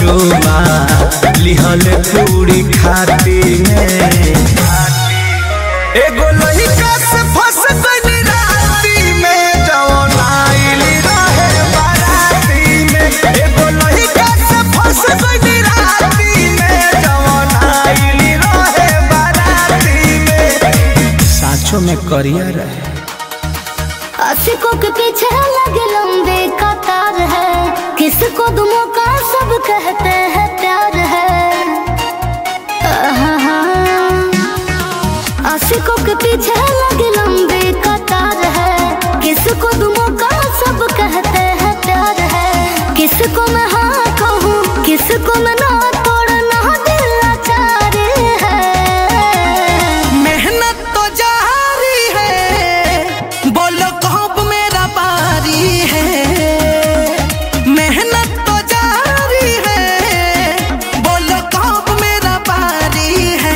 चुमा लिहल पूरी खाती में एगो लइका से फंस गइली राती में जवन आइली रहे बाराती में एगो लइका से फंस गइली राती में जवन आइली रहे बाराती में साँचों में करिया रहे आशिकों के पीछे लगे लंबे कतार है किसको दुमों का सब कहते हैं प्यार है आहा। आशिकों के पीछे लगे लंबे कतार है किसको दुमों का सब कहते हैं प्यार है किसको मैं हाँ कहूँ किसको मैं ना तोड़ना दिल लाचार है मेहनत तो जारी है बोलो कब मेरा बारी है मेहनत तो जारी है बोलो कब मेरा बारी है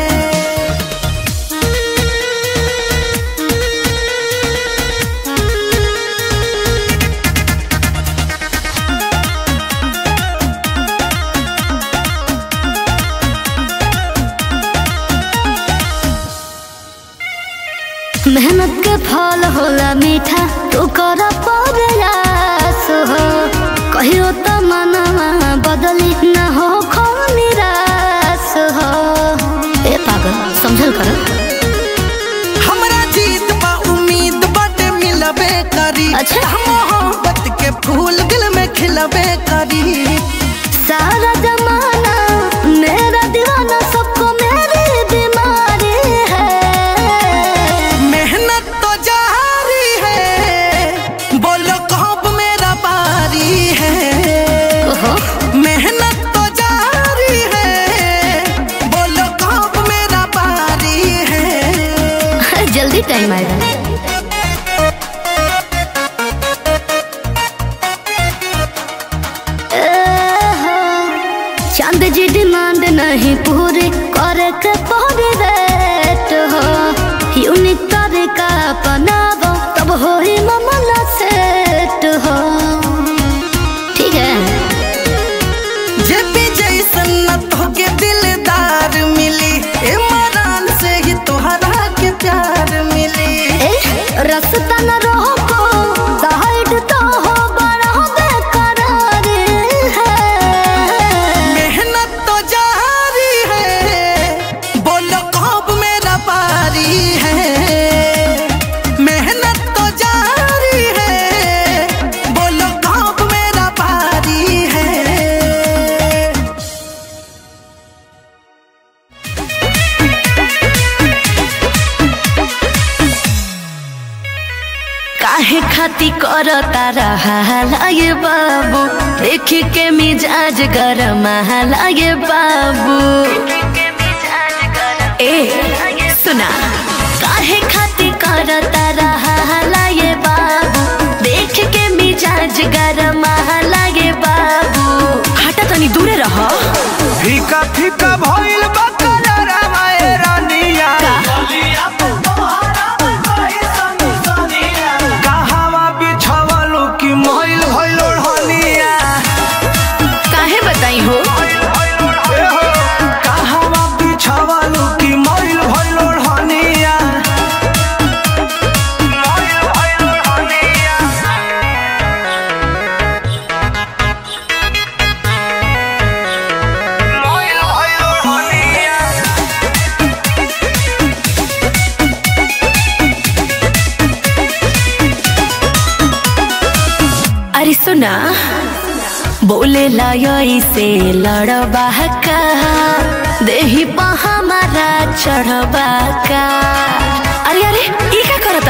मेहनत के फल होला मीठा तू कर प्रयास हो कहियो तो मनवा बदली न हो खो निराश हो ए पागल समझल कर हमरा जीत बा उम्मीद बटे मिलबे करी अच्छा। मोहब्बत के फूल दिल में खिलबे करी सारा जमाना मेरा दीवाना सबको मेरी बीमारी है मेहनत तो जारी है बोलो कब मेरा बारी है ओहो मेहनत तो जारी है बोलो कब मेरा बारी है जल्दी टाइम आएगा चांद जी डिमांड नहीं पूरी करे के पौरी रेट हो यूनिक तरीका अपनाबो तब हो ही मामला सेट हो ठीक है जे भी जैसन न तोके दिलदार मिली ए मरान से ही तोहरा के प्यार मिली ए, रास्ता न रोको साइड तो हो बड़ा बेकरार है मेहनत तो जारी है बोलो कब मेरा बारी है मेहनत तो जारी है बोलो कब मेरा बारी है काहे खाती कर तारा ये बाबू देख के मिजाज गरम ये बाबू ए सुना काहे खाती कर तारा ये बाबू देख के मिजाज गरम ये बाबू हटा तनी दूरे रह फीका फीका भइल बा कलरवा ए रानिया कहवा बिछवलु कि मइल भइल ओढ़निया काहे बताई हो ए हो कहवा बिछवलु कि मइल भइल ओढ़निया मइल भइल ओढ़निया मइल भइल ओढ़निया अरे सुना बोले लायई से लड़बा का देही पा हमारा चढ़बा का अरे अरे ई का करत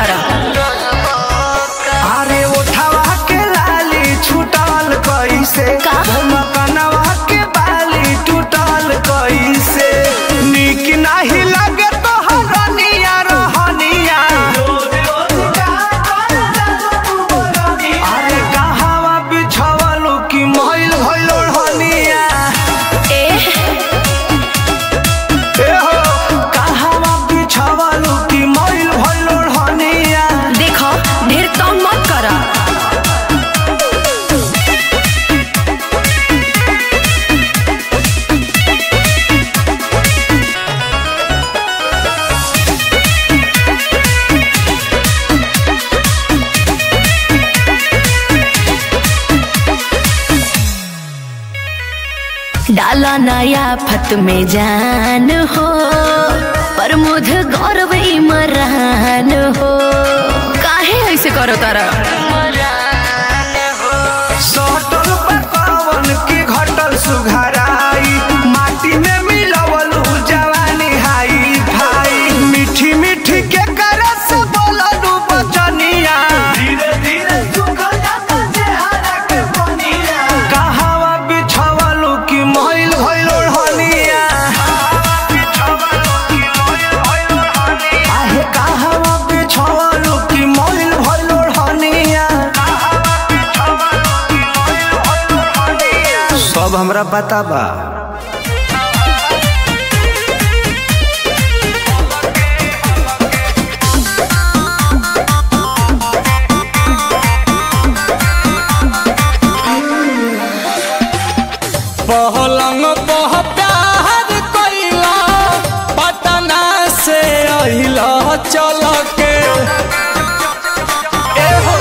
अरे उठावा के लाली छूटल कैसे का? मकनवा के बाली टूटल कैसे निक नाही लगे तो हरनिया रहनिया अरे कहवा बिछवलु कि मइल भइल ओढ़निया ए ए हो कहवा बिछवलु कि मइल भइल ओढ़निया देखो ढेर कम मत करा डाल नया फत में जान हो प्रमोद गौरव इमरान हो काहे ऐसे करो तारा सटल पकावन की घटल सुघराई माटी में मिलवल जवानी हाई भाई मीठी मीठी के करस बोललू बचनिया धीरे धीरे सुखल जाता चेहरा के बनिया कहावा बिछवलू की महिल भइल ओढ़निया आहे कहावा बिछवलू की महिल भइल ओढ़निया सब हमरा पता बा पहलंग पह प्यार कैला पटना से अहिला चल के ए हो।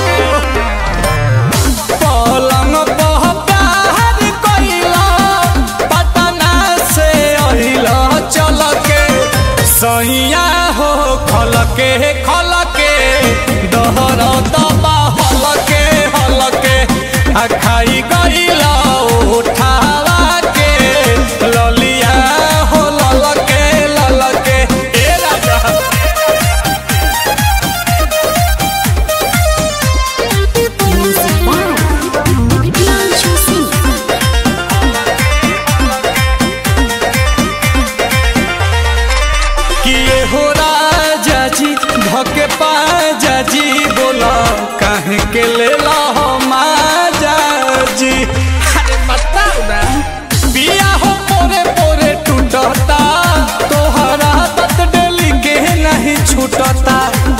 पलंग पह प्यार कैला पटना से अहिला चल के सैया हो खल के खल के दहर दबा हल के हल के आ खाई गईला उठावा के ललिया हो लल के लल के ए राजा किए हो राजा जी धके पाजा जी बोला काहे के ले ला हो माजा जी अरे बताओ ना पिया हो पोरे पोरे टूटता तोहरा तत डेली के नहीं छूटता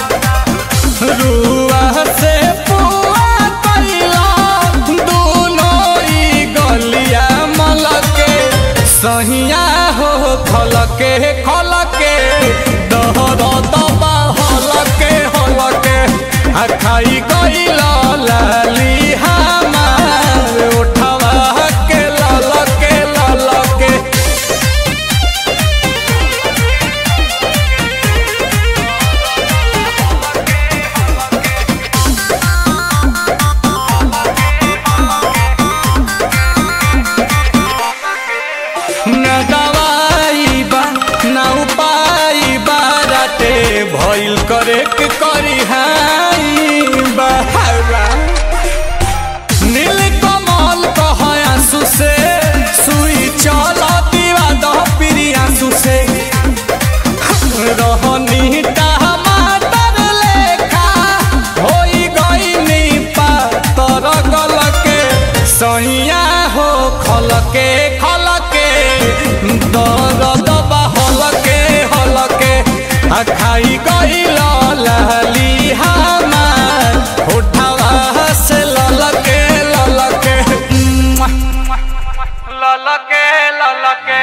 रुआ से पुआ कैला दोनों ई गलिया मलके सहिया हो खलके खलके दहर दबा हलके हलके आ खाई गईला लाली हमार उठवा के ललके ललके न दवाई बा न उपाय बा राते भइल करे के करी हाई बहारा नील कमल कह आंसू से सुई चल दीवा दह पिरी आंसू से रहनी टमाटर लेखा होई गईनी पातर गलके सैया हो खलके खलके दर्द बा हलके हलके आ खाई गईल लाली हमार उठावा से ललके ललके ललके ललके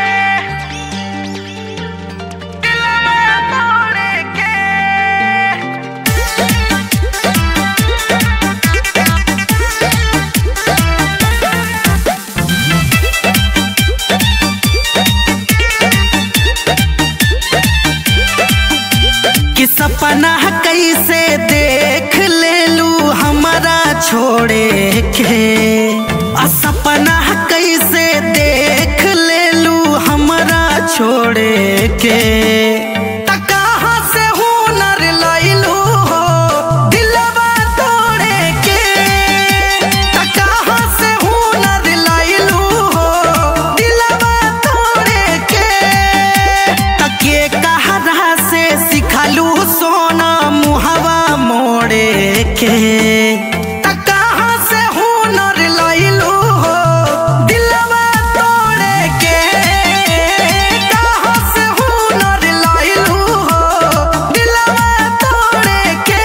कि सपना कैसे देख ले लू हमारा छोड़े के आ सपना कैसे देख ले लू हमारा छोड़े के त कहाँ से हुनर लैलू हो दिलवा तोड़े के त कहाँ से हुनर लैलू हो दिलवा तोड़े के तके कहरा से सिखलू सोना मुहवा मोड़े के त कहाँ से हुनर लैलू हो दिलवा तोड़े के कहाँ से हुनर लैलू हो दिलवा तोड़े के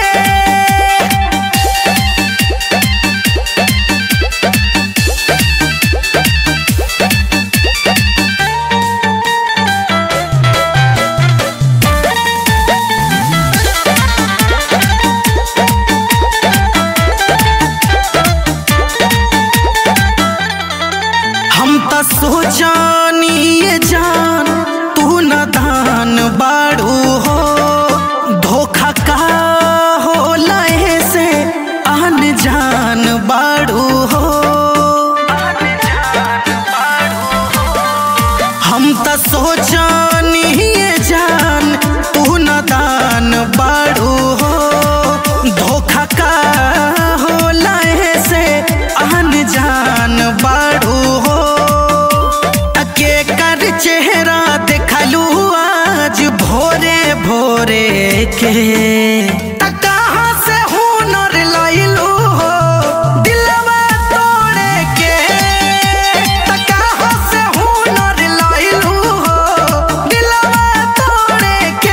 के त कहाँ से हुनर लइलू हो दिलवा तोड़े के त कहाँ से हुनर लइलू हो दिलवा तोड़े के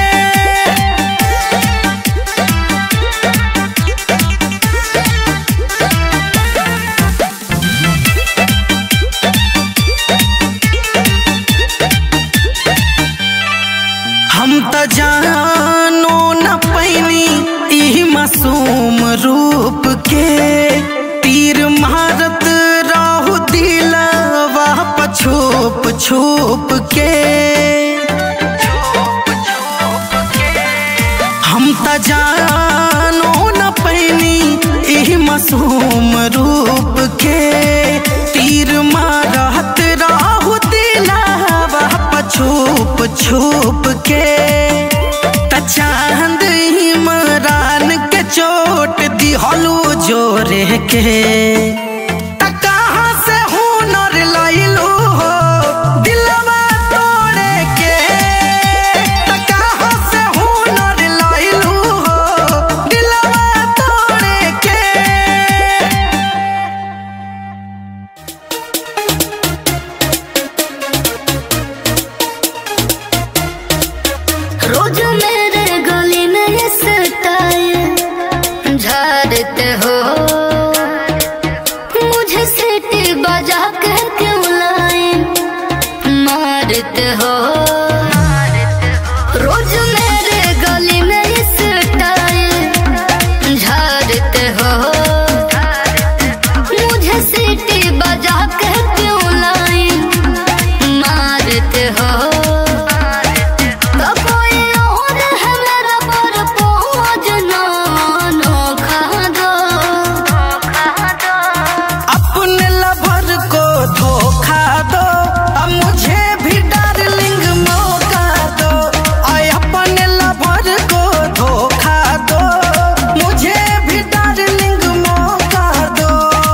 हम त जानो न पैनी ई मासूम रूप के तीर मारत रहु दिलवा पछोप छोप के हम त जानो न पैनी ई मासूम रूप के तीर मारत रहु दिलवा पछोप छोप के त चांद इमरान के चोट दिहलू जोरे के त कहाँ से हुनर लइलू हो दिलवा तोड़े के त कहाँ से हुनर लइलू हो दिलवा तोड़े के रोज मेरे गली में ये स्टाइल झाड़ते हो मुझे सीटी बजा के क्यों लाए मारते हो रोज मेरे गली में ये स्टाइल झाड़ते हो मुझे सीटी बजा के क्यों लाए मारते हो तो कोई और है मेरा पर पहुँच ना नोखा दो अपने लवर को धोखा दो अब मुझे भी डार्लिंग मौका दो आय अपने लवर को धोखा दो मुझे भी डार्लिंग मौका दो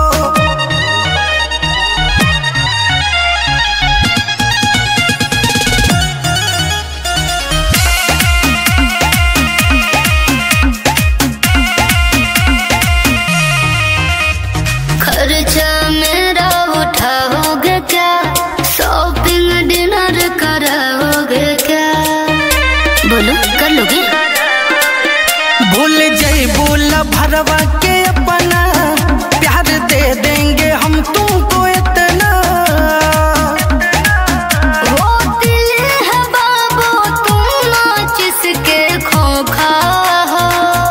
खर्चा मेरा उठाओगे क्या शॉपिंग डिनर कराओगे क्या बोलो कर लोगे भूल जई बोल भरवा के अपना प्यार दे देंगे हम तुमको इतना वो दिल है बाबू तुम नाच इसके खोखा हो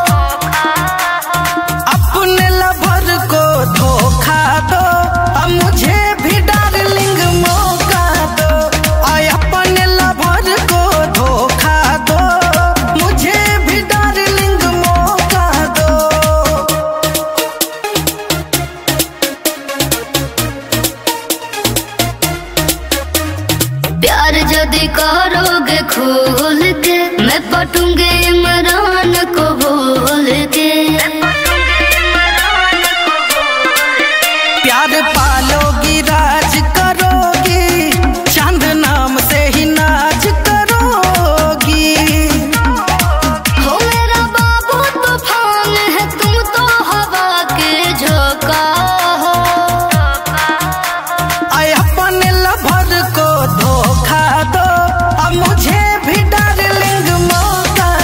अपने लवर को धोखा दो अब मुझे भी डार्लिंग मौका दो आय अपने लवर को धोखा दो मुझे भी डार्लिंग मौका दो प्यार यदि करोगे खोल के मैं पटूंगे इमरान को बोल के प्यार पालोगी राज करोगी चांद नाम से ही नाच करोगी हो मेरा बाबू तूफान है तुम तो हवा के झोंका हो आय अपने लवर को धोखा दो अब मुझे भी डार्लिंग मौका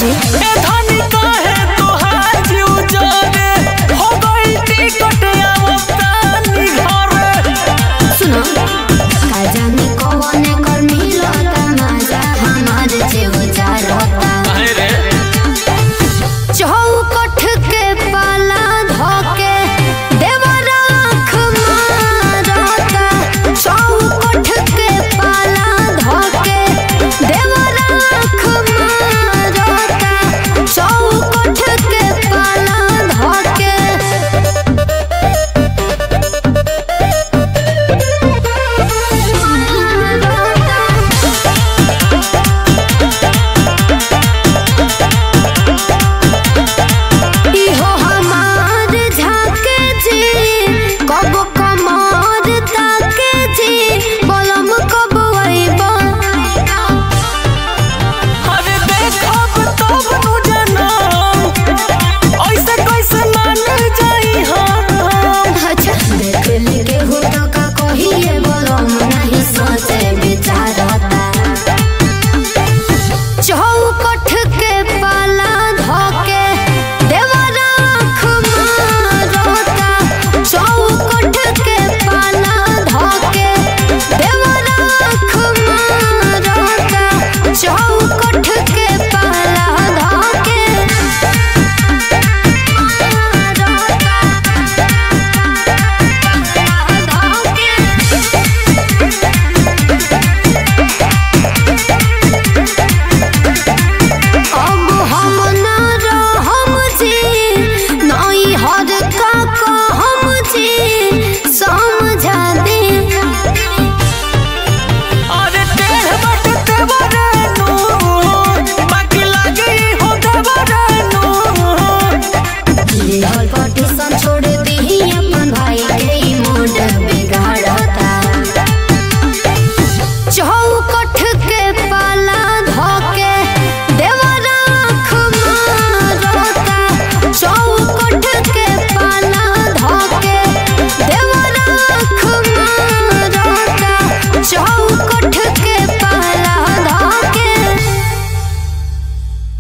जी ए धन